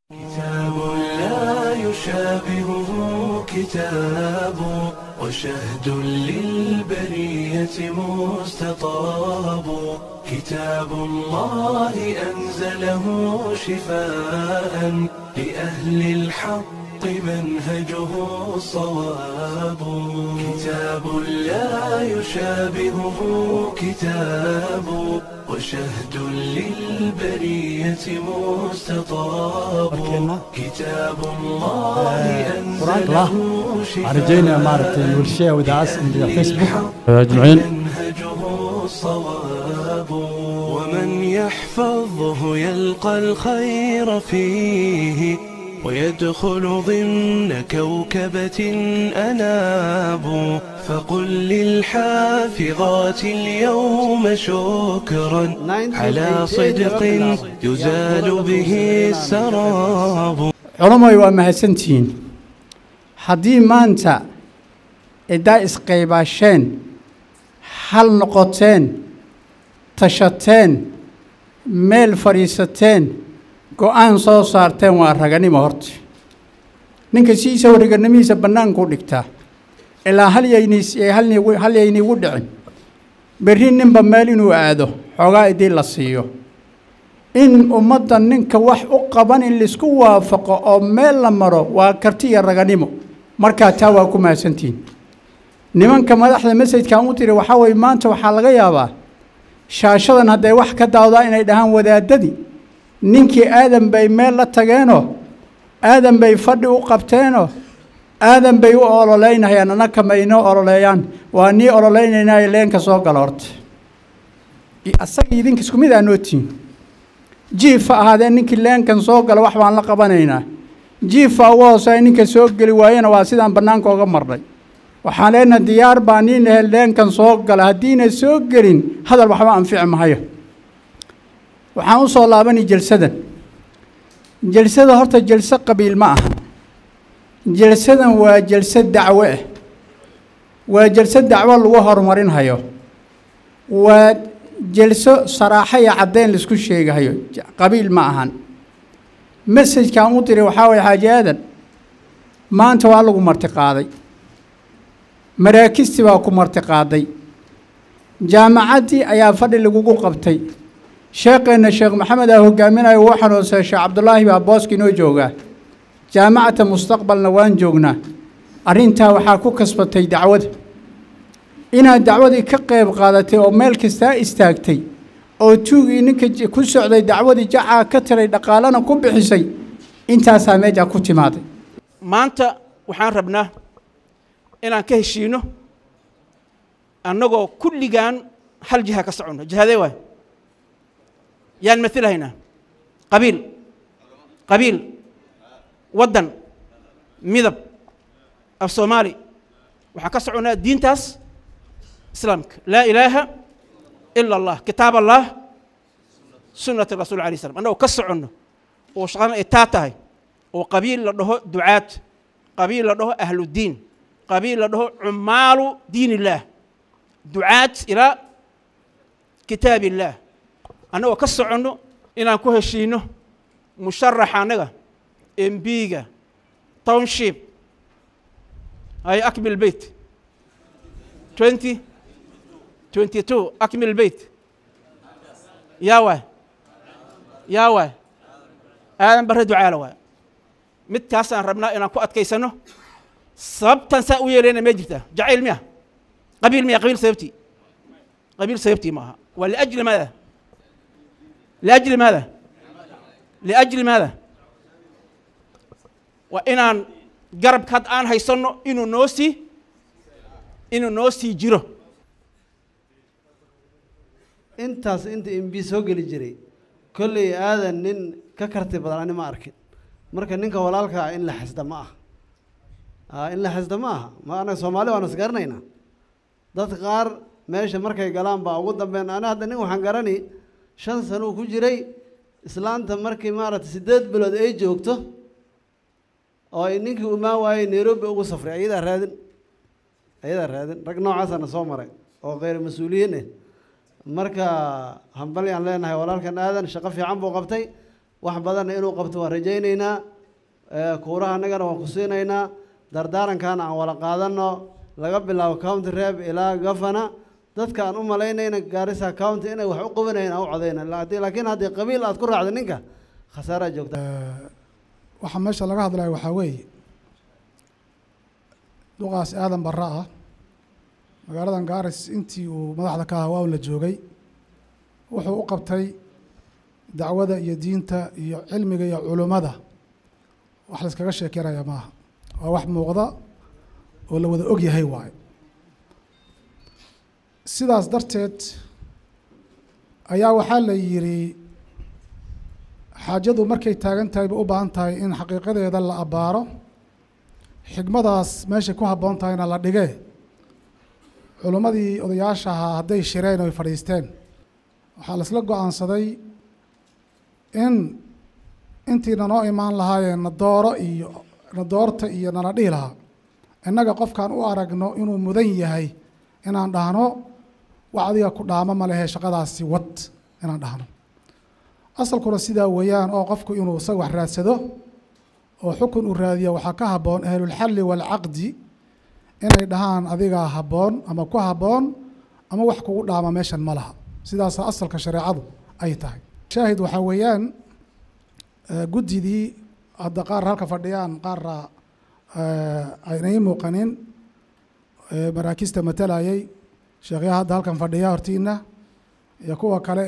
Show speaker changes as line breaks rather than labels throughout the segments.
كتاب لا يشابهه كتاب وشهد للبرية مستطاب كتاب الله أنزله شفاء لأهل الحق منهجه الصواب كتاب لا يشابهه كتاب وشهد للبرية مستطاب كتاب الله أنزله
waxaan rajaynayaa maaragtay bulshada wadaacas iyo facebook
أجمعين منهجه الصواب ومن يحفظه يلقى الخير فيه ويدخل ضمن كوكبة أناب فقل للحافظات اليوم شكرا على صدق يزال به السراب
culamoy waa mahadsantihiin haddii maanta ciddaa isqaybaasheen hal noqoteen tashateen meel fadhiisateen go-aan soo saarteen waa raganimo horta ninka siisa wariganimihiisa bannaankuu dhigtaa ilaa hal yaynis hal yayniigu dhicin berri ninba meel inuu aado xoogaa idii la siiyo in ummadda ninka wax u qaban in laisku waafaqo oo meel la maro waa karti iyo raganimo markaa taa waa ku mahadsantihiin nimanka madaxda masajkan u tiri waxaa weye maanta waxaa laga yaabaa shaashadan hadday wax ka daawdaa inay dhahaan wadaadadii ninkii aadan bay meel la tageenoo aadan bay fadhi u qabteenoo aadan bay u ololeynayaan annaka ma inoo ololeeyaan waa nii ololeynaynayo leenka soo gala horta asaga idinka isku mid aa nootihiin jiifa ahaadee ninkii leenkan soo gala wax baan la qabanaynaa jiifa ugu hooseeya ninka soo geli waayena waa sidaan bannaanka oga marnay waxaan leenaha diyaar baa nin ahe leenkan soo gala haddiina soo gelin hadal waxba anfici mahayo waxaan u soo laabanay jalsadan jalsada horta jalso qabiil ma aha jalsadan waa jalso dacwo ah waa jalso dacwo lagu horumarinhayo waa jelso saraaxo iyo caddeyn laisku sheegahayo qabiil ma ahan mesajkan u diray waxaa waye xaaji aadan maanta waa lagu marti qaaday maraakisti baa ku marti qaaday jaamacaddii ayaa fadhi lagugu qabtay sheekheenna sheekh maxamed aa hogaaminayo uu xanuunsaday sheekh cabdulaahi baa booska inoo joogaa jaamacata mustaqbalna waan joognaa arrintaa waxaa ku kasbatay dacwada inaad dacwadii ka qayb qaadatay oo meel kastaa istaagtay oo tuugii ninka ku socday dacwadii jacaa ka tiray dhaqaalana ku bixisay intaasaa meejaa ku timaaday
maanta waxaan rabnaa inaan ka heshiino annagoo kulligaan hal jiha ka soconno jihadee waay yaan mailahaynaa qabiil qabiil waddan midab af soomaali waxaan ka soconnaa diintaas islaamka laa ilaaha ila allah kitaab allah sunnati rasul alay slam annagoo ka soconno oo shaqadan ay taa tahay oo qabiil la dhaho ducaad qabiil la dhaho ahludiin qabiil la dhaho cumaalu diin illaah ducaad ilaa kitaab illaah annagoo ka soconno inaan ku heshiino musharaxa annaga embiga township ay akmil beyt twenty twenty two akmil beyt yaa waay yaa waay aadan barre ducaala waay midkaasaan rabnaa inaan ku adkaysano sababtan saa u yeelayna mee jirtaa jacayl miya qabiil miya qabiil sababtii qabiil sababtii ma aha waa liajli maada liajli maada liajli maada waa inaan garabka had aan haysanno inuu noo sii inuu noo sii jiro
intaas inta mb soo geli jiray kolley aadan nin ka karti badan ani ma arkin marka ninka walaalka ah in la xasda ma aha in la xasda ma aha ma anaga soomaali waanu isgaranaynaa dad qaar meesha markay galaan baa ugu dambeyn ani hadda nin waxaan garani shan sanuu ku jiray islaanta markii maaragtay siddeed bilood ay joogto oo ay ninkii umaan waayey nairobi ugu safray ayadaa raadin ayadaa raadin rag noocaasana soo maray oo kheyr mas-uuliyiin eh marka hambalyaan leenahay walaalkan aadan shaqo fiican buu qabtay wax badanna inuu qabto waan rajaynaynaa kuuraha annagana waan ku siinaynaa dardaarankaana aan wada qaadanno laga bilaabo county reeb ilaa gafana dadka aan u malaynayna gaarisa county inay wax u qabanayn aan u codayna laakiin haddii qabiil aad ku raacda ninka khasaaraa joogta
waxaa meesha laga hadlaya waxaa weeye duqaas aadan barra ah magaaladan gaaris intii uu madaxda ka ahaa waa un la joogay wuxuu u qabtay dacwada iyo diinta iyo cilmiga iyo culummada wax la iskaga sheekeynaya maaha waa wax muuqda oo la wada og yahay waayo sidaas darteed ayaa waxaa la yidhi xaajadu markay taagan tahay bay u baahan tahay in xaqiiqadeeda la abbaaro xigmadaas meeshay ku habboon tahayna la dhigee culummadii odayaasha ahaa hadday shireen oy fadhiisteen waxaa la isla go-aansaday in intii nanoo imaan lahaayeen nadooro iyo nadoorta iyo nala dhihi lahaa innaga qofkaan u aragno inuu mudan yahay inaan dhahno wax adiga ku dhaamo ma lehe shaqadaasi wad inaan dhahno asalkuna sidaa weeyaan oo qofku inuu isaga wax raadsado oo xukun uu raadiya waxaa ka habboon ahlulxalli waalcaqdi inay dhahaan adigaa habboon ama ku habboon ama wax kugu dhaama meeshan ma laha sidaasa asalka shareecadu ay tahay shaahid waxaa weeyaan guddidii hadda qaar halka fadhiyaan qaarra aynay muuqanin maraakista matalayay sheekhyaha hadda halkan fadhiya hortiina iyo kuwa kale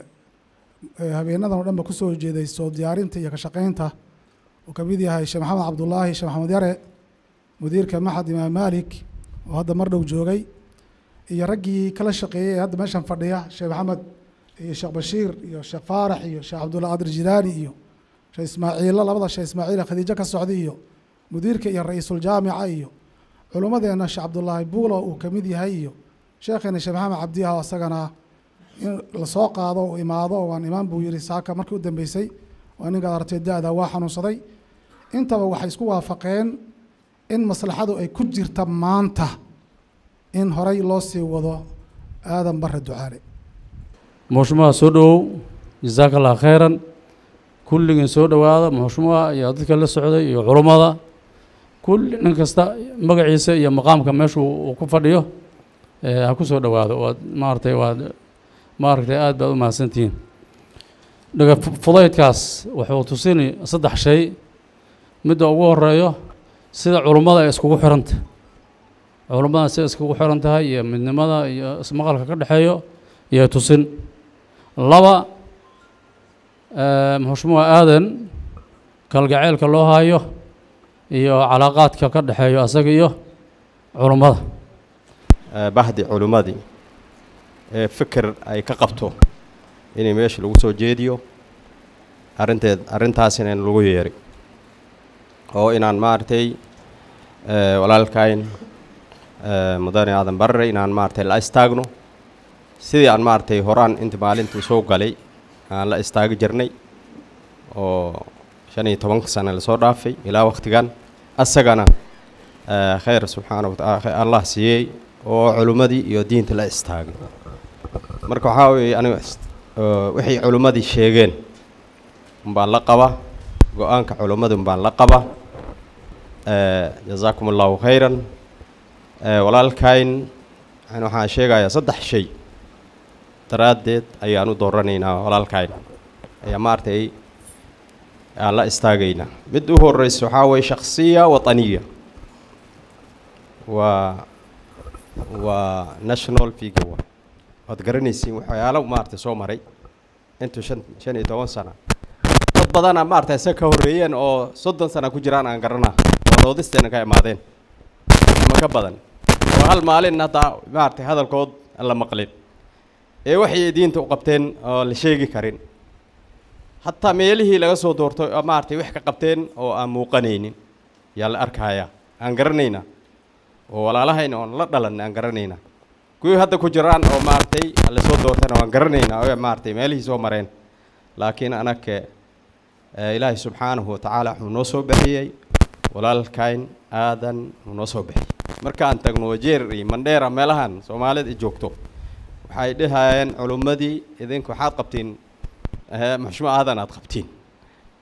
ee habeenadan o dhan ba kusoo jeeday soo diyaarinta iyo ka shaqeynta uu ka mid yahay sheekh maxamed cabdullaahi sheekh maxamed yare mudiirka maxad imaam malik oo hadda mar dhow joogay iyo raggii kala shaqeeyey ee hadda meeshan fadhiya sheekh maxamed iyo sheekh bashiir iyo sheekh faarax iyo sheekh cabdulla qadir jilaani iyo sheekh ismaaciilo labada sheekh ismaaciila khadiijo ka socday iyo mudiirka iyo ra-iisuljaamica iyo culummadeenna sheekh cabdullaahi buulo uu ka mid yahay iyo sheekheena sheekh maxamed cabdiha oo isagana in lasoo qaado uu imaado waan imaan buu yihi saaka markii u dambeysay waa ninkaad artay da-da waa xanuunsaday intaba waxay isku waafaqeen in maslaxadu ay ku jirta maanta in horay loo sii wado aadan bare ducaale
muxushmaha soo dhowow jasaaka allah khayran kulligiin soo dhowaada muxushmaha iyo dadka la socday iyo culummada kulli nin kasta magaciisa iyo maqaamka meeshu uu ku fadhiyo ha ku soo dhowaado waad maaragtay waad maaragtay aad baad u mahadsantihiin dhaga fudaydkaas wuxuu tusini saddex shay midda ugu horeeyo sida culummada ay iskugu xiranta culummada sida iskugu xiran tahay iyo midnimada iyo ismaqalka ka dhexeeyo iyo tusin laba muxushmuha aadan kalgaceylka loo hayo iyo calaaqaadka ka dhexeeyo asaga iyo culummada
bahdi culummadii ee fikir ay ka qabto inay meesha lagu soo jeediyo arrinteed arrintaasina in lagu yeeray oo inaan maaragtay walaalkayn mudane aadan barre inaan maaragtay la istaagno sidii aan maaragtay horaan inta maalintii soo galay aan la istaagi jirnay oo shan iyo tobanka sano lasoo dhaafay ilaa waktigan asagana khayr subxaana wataala allah siiyey oo culummadii iyo diinta la istaagay marka waxaa weeye aniga waxay culummadii sheegeen umbaan la qaba go-aanka culummada umbaan la qaba jazaakum allahu khayran walaalkayn waxaan sheegayaa saddex shay daraaddeed ayaan u dooranaynaa walaalkayn ayaa maaragtay aan la istaagaynaa mid u horeysa waxaa weeye shaksiya wataniya waa waa national figure wa waad garanaysiin waxyaalo maaragtay soo maray intuu shan shan iyo toban sana dad badana maaragtay isaga ka horreeyeen oo soddon sana ku jiraan aan garanaa oo doodisteena ka imaadeen ama ka badan oo hal maalin hadda maaragtay hadalkood aan la maqlin ee waxay diinta u qabteen oo la sheegi karin hataa meelihii laga soo doortay oo maaragtay wax ka qabteen oo aan muuqanaynin yaa la arkayaa aan garanaynaa oo walaalahayna oon la dhalan aan garanaynaa kuwii hadda ku jiraan oo maaragtay lasoo doortayna waan garanaynaa oo maaragtay meelihii soo mareen laakiin anaka ilaahay subxaanahu watacaala wuxuu noo soo bixiyey walaalkayn aadan uu noo soo bixiyey markaan tagno wajeer iyo mandheera meelahan soomaalida i joogto waxay dhahayeen culummadii idinku waxaad qabtiin muxushmo aadan aad qabtiin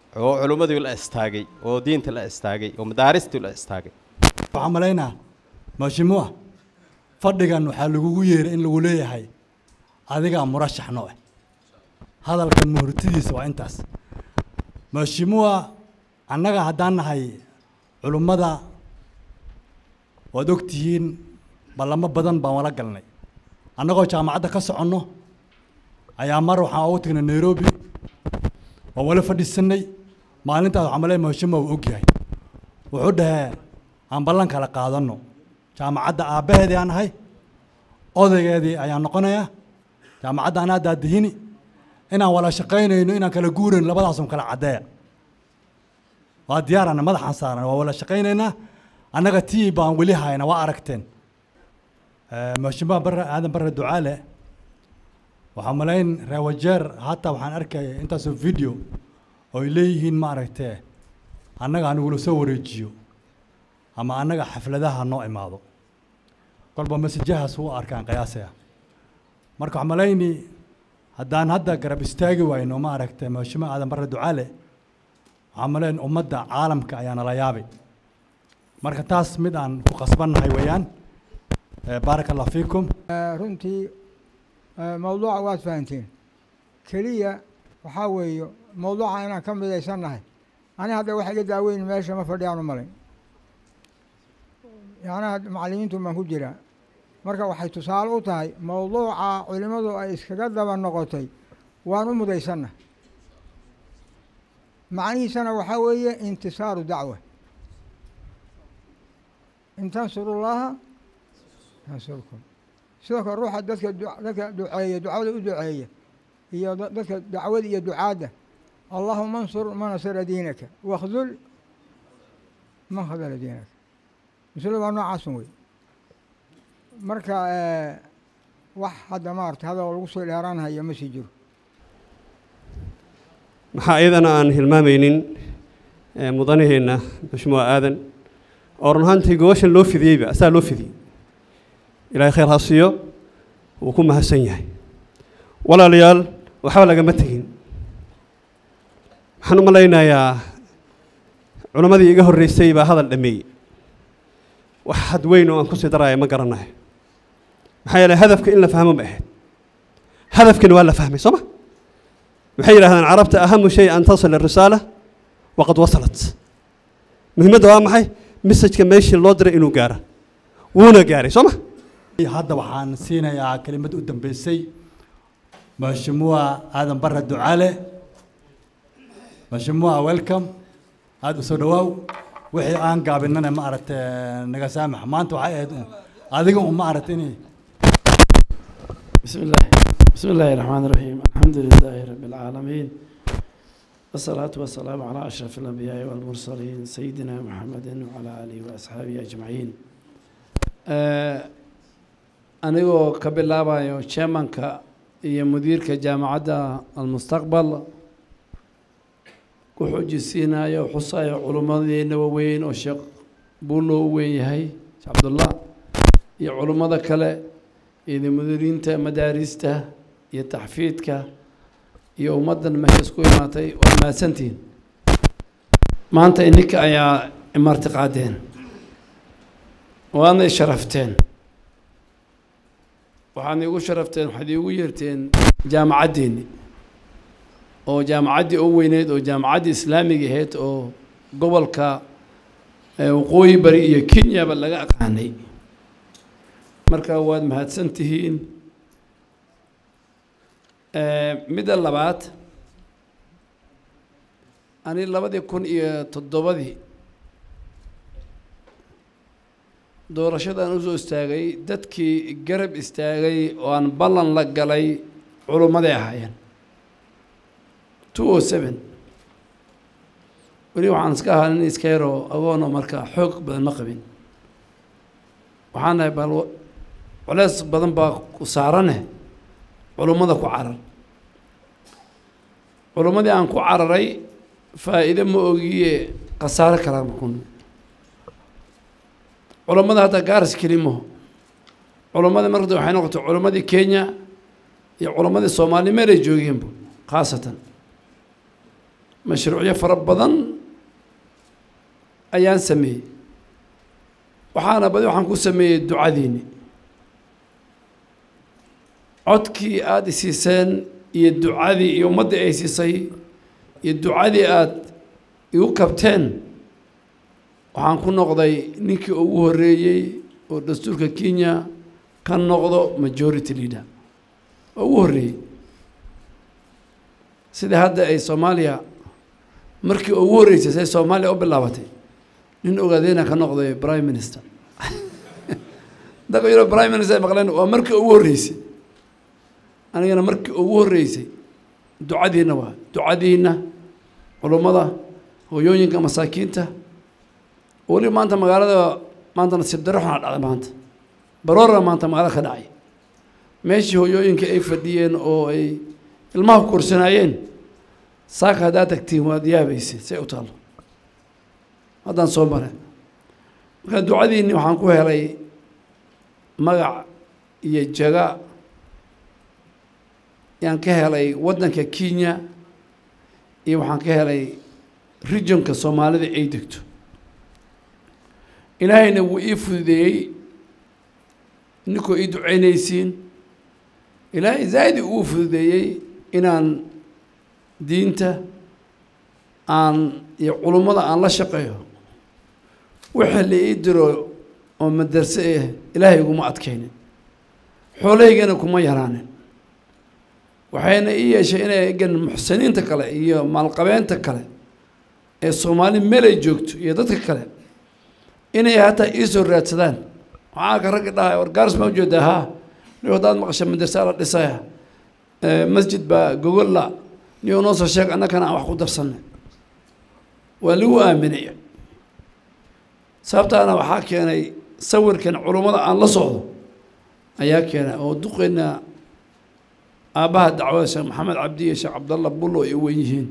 oo culummadii la istaagay oo diinta la istaagay oo madaaristii la istaagay
waxaan malaynaa maashimuwa fadhigan waxaa lagugu yeeray in lagu leeyahay adigaa murashax noo ah hadalka muhurtidiisa waa intaas maashimuwa annaga haddaan nahay culummada waad og tihiin ballamo badan baan wala galnay annagoo jaamacadda ka soconno ayaa mar waxaan ugu tagnay nairobi waan wala fadhiisanay maalintaas waxaan malay maashimuwa uu ogyahay wuxuu dhahee aan ballan kala qaadanno jaamacadda aabbaheedii aan ahay odaygeedii ayaan noqonayaa jaamacadda anaa daadihini inaan wala shaqaynayno inaan kala guurayno labadaasun kala caddeeya waa diyaarana madaxaan saaran waa wala shaqaynaynaa annaga tii baan weli hayna waa aragteen maashimaha barre aadan barre ducaale waxaa malayn reewajeer hataa waxaan arkaya intaasoo video oo ay leeyihiin ma aragtee annaga anigula soo wareejiyo ama annaga xafladaha noo imaado kolba masajahaas u arkaan qiyaasaya marka waxaa malayni haddaan hadda garab istaagi wayno ma aragtay maashimo aadan barre ducaale waxaa malayn ummadda caalamka ayaa nala yaabay marka taas mid aan ku qasbannahay weeyaan baaraka allah fiikum
runtii mawduuca waad fahanteen keliya waxaa weeye mawduuca inaan ka midaysannahay ani hadda wax iga daaweyn meesha ma fadhiyaan u malayn yacnaha macallimiintu baan ku jiraa marka waxay tusaale u tahay mawduuca culimmadu ay iskaga daba noqotay waan u mudaysannahay macnihiisana waxaa weeye intisaaru dacwa in tansurullaha yansurkum sidoo kale ruuxa dadka dadka duceeya ducada u duceeya iyo dadka dacwada iyo ducaadda allahuma ansur man nasara diinaka wakdul man khadala diinaka masalo waa noocaasun wey marka wax hadda maarata hadal lagu soo dheeraanhayo ma sii jiro
maxaa iyadana aan hilmaamaynin mudanaheenna mashmuuc aadan oo run ahaantii gobashan loo fidiyeyba asaa loo fidiyey ilaahay khayr ha siiyo wuu ku mahadsan yahay walaalayaal waxba lagama tegin waxaan u malaynayaa culammadii iga horreysay baa hadal dhameeyey wax had weyn oo aan kusii daraya ma garanayo maxaa yeeley hadafka in la fahmo ma ahayd hadafkani waa la fahmay soo ma waxay yidhahdaan carabta ahamu shay an tasil arisaala waqad wasalat muhiimadda waa maxay messajka meeshii loo diray inuu gaara wuuna gaaray soo ma
hadda waxaan siinayaa kelimad u dambeysay maashimuwa aadan barre ducaale maashimuwa welcome aada u soo dhawaaw wixii aan gaabinana ma aragtay naga saamax maanta waxay ahayd adiga un ma aragtay inay
بسم الله بسم الله الرحمن الرحيم الحمد لله رب العالمين والصلاة والسلام على أشرف الأنبياء والمرسلين سيدنا محمد وعلى آله وأصحابه أجمعين anigoo ka bilaabayo chairmanka iyo mudiirka jaamacadda almustaqbal ku xujisiinayo xusayo culummadeena waaweyn oo sheekh buulo u weyn yahay sheekh cabdullah iyo culummada kale iyo mudiriinta madaarista iyo taxfiidka iyo ummaddan meesha isku imaatay waa mahadsantihiin maanta ininka ayaa imarti qaadeen waadna isharafteen waxaadna igu sharafteen waxaad iigu yeerteen jaamacaddeeni oo jaamacaddii u weyneyd oo jaamacaddii islaamiga ahayd oo gobolka waqooyi bari iyo kenyaba laga aqaanay marka waad mahadsan tihiin midda labaad ani labadii kun iyo toddobadii doorashadaan usoo istaagay dadkii garab istaagay oo aan ballan la galay culummaday ahaayeen two o seven weli waxaan iska ahaa nin iska yaroo agoonoo marka xoog badan ma qabin waxaan nahay bal culeys badan baa ku saarane culummada ku carar culummadii aan ku cararay faa'iide ma ogiye khasaare kala makun culummada hadda gaaris kelimo culummadii markada waxay noqotay culummadii kenya iyo culummadii soomaali meel ay joogeenba khaasatan mashruucyo fara badan ayaan sameeyey waxaana badi waxaan ku sameeyey ducadiini codkii aada isiiseen iyo ducadii iyo ummaddii ay siisay iyo ducadii aada igu kabteen waxaan ku noqday ninkii ugu horreeyey oo dastuurka kenya ka noqdo majority leader oo ugu horreeyey sida hadda ay soomaaliya markii ugu horreysay say soomaaliya u bilaabatay nin ogaadeyna ka noqday prime minister daqa yaro prime minister ay maqleen waa markii ugu horreysay anigana markii ugu horreysay ducadiina waa ducadiina culummada hooyooyinka masaakiinta weli maanta magaalada maanta nasiib darro xunaa dhacday maanta baroora maanta magaalada ka dhacay meeshii hooyooyinka ay fadhiyeen oo ay ilmaha ku korsanaayeen saaka haddaad tagtiin waad yaabaysa say u taallo haddaan soo mare marka ducadiinni waxaan ku helay magac iyo jaga yaan ka helay waddanka kenya iyo waxaan ka helay regionka soomaalida ay degto ilaahayna wuu ii fududeeyey ninkoo ii ducaynaysiin ilaahay zaa'id uu fududeeyey inaan diinta aan iyo culummada aan la shaqeeyo wixii la ii diro oo madarse eh ilaahay iguma adkaynin xoolahaygana kuma yaraanin waxayna ii yeeshay inay egan muxsiniinta kale iyo maalqabeenta kale ee soomaali meel ay joogto iyo dadka kale inay hataa ii soo raadsadaan waxaa ka ragga dhahay war gaaris ma ujeedaa haa ni haddaad maqasha madarsaa la dhisaya masjid baa gogolla ni noo soo sheeg annakana aan wax ku darsanay waa lagu aaminaya sababtaana waxaa keenay sawirkan culummada aan la socdo ayaa keenay oo duqeyna aabbaha dacwada sheekh maxamed cabdi iyo sheekh cabdalla bullo ay wen yihiin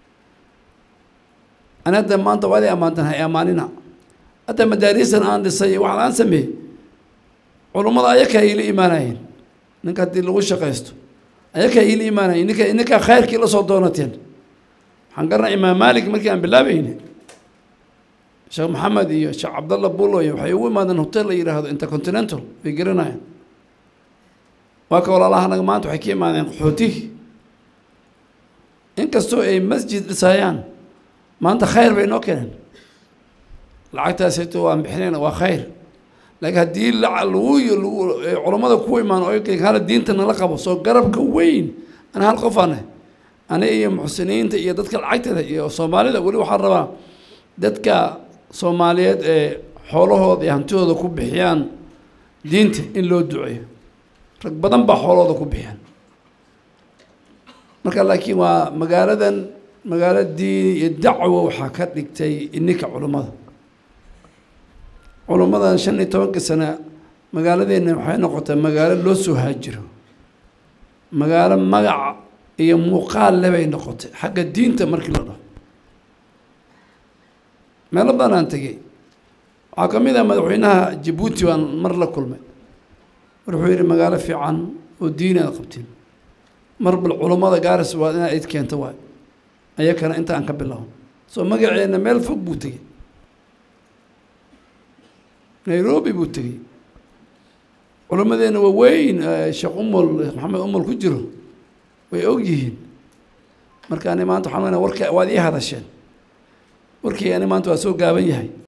ani hadda maanta waad i ammaantan hay ammaanina hadda madaariisan aan dhisay waxaan aan sameeyey culummada ayakaa iila imaanayeen ninka haddii lagu shaqaysto ayakaa iila imaanayeen ninka ninkaa khayrkii la soo doonateen waxaan garanay imaam maalik markii aan bilaabayni sheekh maxamed iyo sheekh cabdalla bullo iyo waxay ugu imaadeen hotel la yidhaahdo intercontinental way garanayaan waa ka walaalaha naga maanta waxay ka imaadeen qaxootihi inkastoo ay masjid dhisayaan maanta khayr bay noo keeneen lacagtaasayto waan bixinayna waa khayr laakiin haddii lagu lagu culammada ku imaan oo hala diinta nala qabo soo garabka weyn ana hal qof ane ani iyo muxsiniinta iyo dadka lacagteeda iyo soomaalida weli waxaan rabaa dadka soomaaliyeed ee xoolahooda iyo hantidooda ku bixiyaan diinta in loo duceeyo rag badan baa xoolahooda ku bixiyaan marka laakiin waa magaaladan magaalo diin iyo dacwo waxaa ka dhigtay ininka culummada culummadan shan iyo tobankii sane magaaladeenna waxay noqotay magaalo loo soo haajiro magaalo magac iyo muuqaal le bay noqotay xagga diinta markii la dhaho meelo badan aan tegey waxaa ka mid ah madaxweynaha jabuuti baan mar la kulmay mar wuxuu yidhi magaalo fiican oo diin aad qabtiin mar bal culummada gaaris waa inaad id keento waay ayakana inta aan ka bilaabo soo magaceenna meel fog buu tegey nairobi buu tegey culimmadeenna waa weyn sheekh umul maxamed umul ku jiro way og yihiin marka ani maanta waxaan weyna warka waad ii hadasheen warkii ani maanta waa soo gaaban yahay